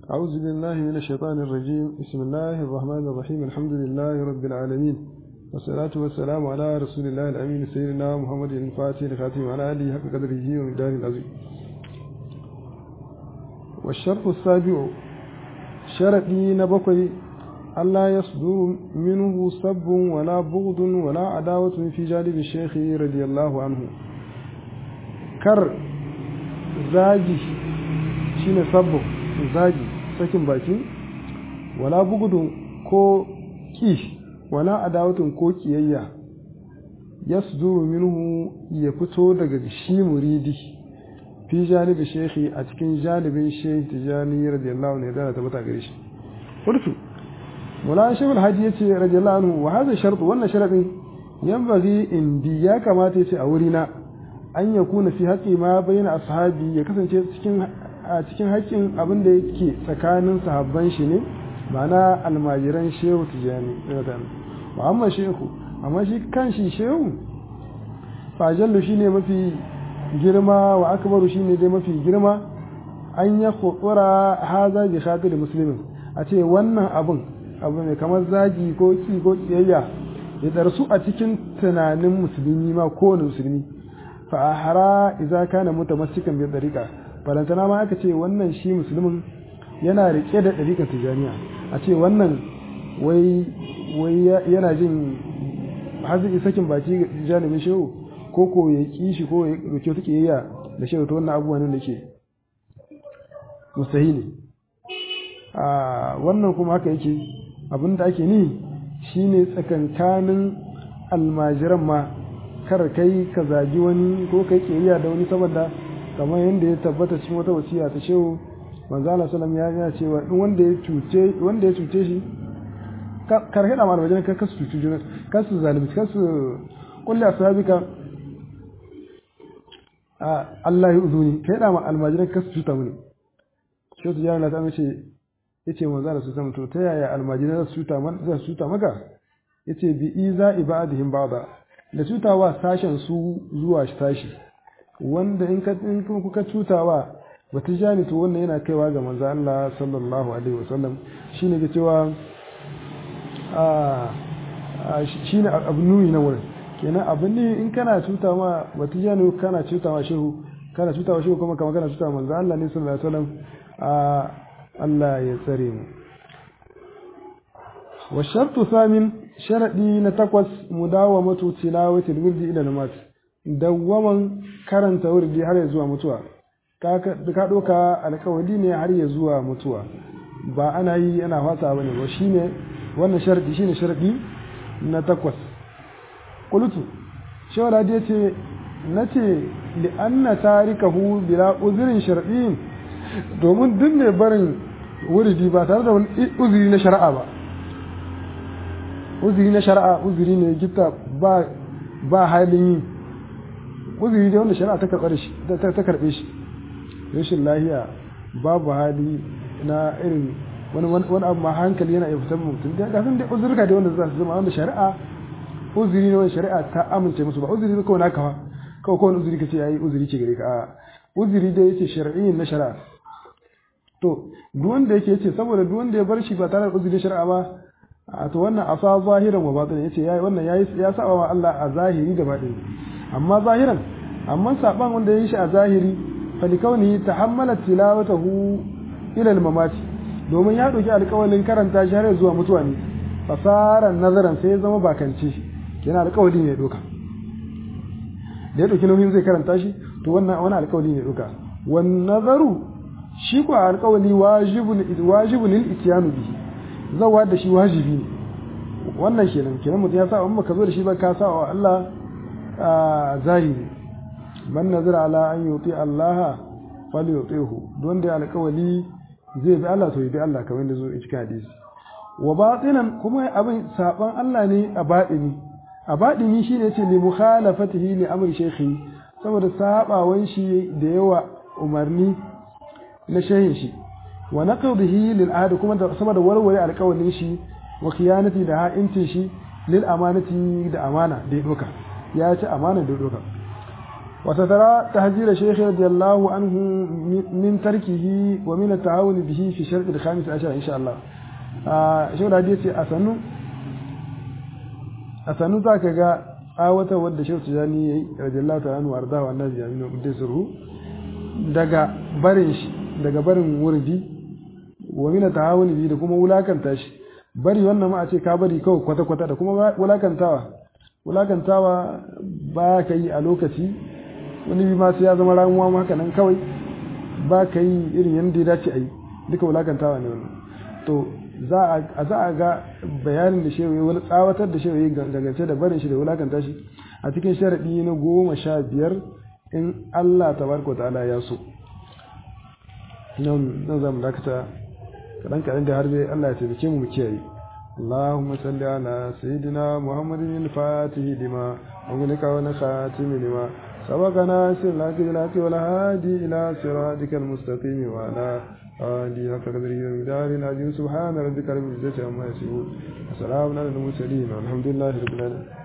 أعوذ بالله من الشيطان الرجيم بسم الله الرحمن الرحيم الحمد لله رب العالمين والصلاة والسلام على رسول الله الأمين سيدنا محمد الفاتح الخاتم على آله حق قدره ومقداره العظيم والشرط السابع شرطي نبقي ألا يصدر منه سب ولا بغض ولا عداوة في جانب الشيخ رضي الله عنه كر زاجي شين سب زاجي sakin baki wala bugudun ko ki wala adawatun ko kiyayya yasduru minhu ya fito daga shi muridi fi janibi shekhi a cikin janibin shehi tijani radiyallahu anhu da ta mata gare shi qultu wala shaykh alhaji yace radiyallahu anhu wa hadha shart wannan sharadin yanbaghi indi ya kamata yace a wurina an yakuna fi haqqi ma bayna ashabi ya kasance cikin a cikin haƙƙin abin da yake tsakanin sahabban shi ne ma'ana almajiran shehu tijani wa amma shehu amma shi kan shi shehu fajallu shi ne mafi girma wa akbaru shi ne dai mafi girma an ya khutura haza bi khatir muslimin a ce wannan abin abu ne kamar zagi ko ki ko kiyayya ya darsu a cikin tunanin musulmi ma kowane musulmi fa ahara idza kana mutamassikan bi dariqa falantana ma aka ce wannan shi musulmin yana rike da ɗariƙar tijaniya a ce wannan wai yana jin hazin sakin baki ga janibin shehu ko ko ya ƙi shi ko ya roke ta ƙiyayya da shehu ta wannan abubuwan da ke mustahili a wannan kuma haka yake abin da ake ni shine tsakankanin almajiran ma kar kai ka zagi wani ko kai ƙiyayya da wani saboda kamar yadda ya tabbata cikin wata wasiya ta shehu manzo Allah sallam ya ya cewa in wanda ya cuce wanda ya cuce shi kar hada mal wajen ka kasu cuci juna kasu zalimi kasu kulli ashabika a Allah ya uzuni kai da ma almajiran kasu cuta mini shehu tijani na ta mace yace manzo Allah sallam to ta yaya almajiran su cuta man za su cuta maka yace bi iza ibadihim ba'da da cutawa sashen su zuwa sashi wanda in kuka cutawa bata jani to wannan yana kaiwa ga manzo Allah sallallahu alaihi wasallam shine ga cewa a shine abu nuni na wurin kenan abin ne in kana cuta ma bata jani kana cuta ma shehu kana cuta wa shehu kuma kamar kana cuta manzo Allah ne sallallahu alaihi wasallam a Allah ya tsare mu wa shartu thamin sharadi na takwas mudawamatu tilawati alwirdi ila namat dawwaman karanta wurdi har ya zuwa mutuwa ka ɗauka alkawali ne har ya zuwa mutuwa ba ana yi ana fata bane ba shine wannan sharadi shine sharadi na takwas qultu shawara da yace nace li anna tarikahu bila uzrin shar'in domin duk mai barin wurdi ba tare da wani uzuri na shari'a ba uzuri na shari'a uzuri ne gifta ba ba halin yi uzuri dai wanda shari'a ta karɓe shi ta karɓe shi rashin lahiya babu hali na irin wani wani abu ma hankali yana iya fitar mutum da ga sun dai uzurka dai wanda za su zama wanda shari'a uzuri ne wanda shari'a ta amince musu ba uzuri ne kawai naka ba kawai kawai uzuri kace yayi uzuri ce gare ka a uzuri dai yace shar'i na shari'a to duk wanda yake yace saboda duk wanda ya bar shi ba tare da uzuri shari'a ba a to wannan asa zahiran wa batin yace yayi wannan yayi ya saba wa Allah a zahiri da batini amma zahiran amma saban wanda ya yi shi a zahiri falikauni tahammala tilawatahu ila al-mamati domin ya dauki alƙawalin karanta shi har zuwa mutuwa ne fasara nazaran sai ya zama bakance yana alƙawali ne doka da ya dauki nauyin zai karanta shi to wannan wani alƙawali ne doka wan nazaru shi ko alƙawali wajibun wajibun lil ityanu bihi zawa da shi wajibi ne wannan kenan kenan mutum ya sa amma ka zo da shi ba ka sa wa Allah zahiri man nazara ala an yuti Allah falyutihu don da alƙawali zai bi Allah to yi bi Allah kamar da zo a cikin hadisi wa batinan kuma abin saban Allah ne a batini a batini shine yace li mukhalafatihi li amri shaykhi saboda sabawan shi da yawa umarni na shehin shi wa naqdihi lil ahd kuma da saboda warware alƙawalin shi wa khiyanati da ha'intin shi lil amanati da amana da ya doka ya ci amana da doka وسترى تهجير الشيخ رضي الله عنه من تركه ومن التعاون به في الشرط الخامس عشر إن شاء الله شو الحديث أسنو أسنو ذاك جاء آوة ود شيخ تجاني رضي الله تعالى عنه وأرضاه والناس يامين وقدسه daga barin shi daga barin wurdi wa mina ta'awuni bi da kuma wulakanta shi bari wannan ma a ce ka bari kawai kwata kwata da kuma wulakantawa wulakantawa ba ka yi a lokaci wani bi ma sai ya zama ramuwa ma haka nan kawai ba ka yi irin yadda ya dace a yi duka wulakantawa ne wannan to za a ga bayanin da shewaye wani tsawatar da shewaye gangance da barin shi da wulakanta shi a cikin sharaɗi na goma sha biyar in Allah tabaraka wa ta'ala ya so nan nan zamu dakata kadan kadan da har dai Allah ya taimake mu mu kiyaye اللهم صل على سيدنا محمد الفاتح لما أغلق ونخاتم لما سبقنا سرك بالحق والهادي إلى صراطك المستقيم وعلى آله حق قدره ومقدار العظيم سبحان ربك رب العزة عما يصفون وسلام على المرسلين والحمد لله رب العالمين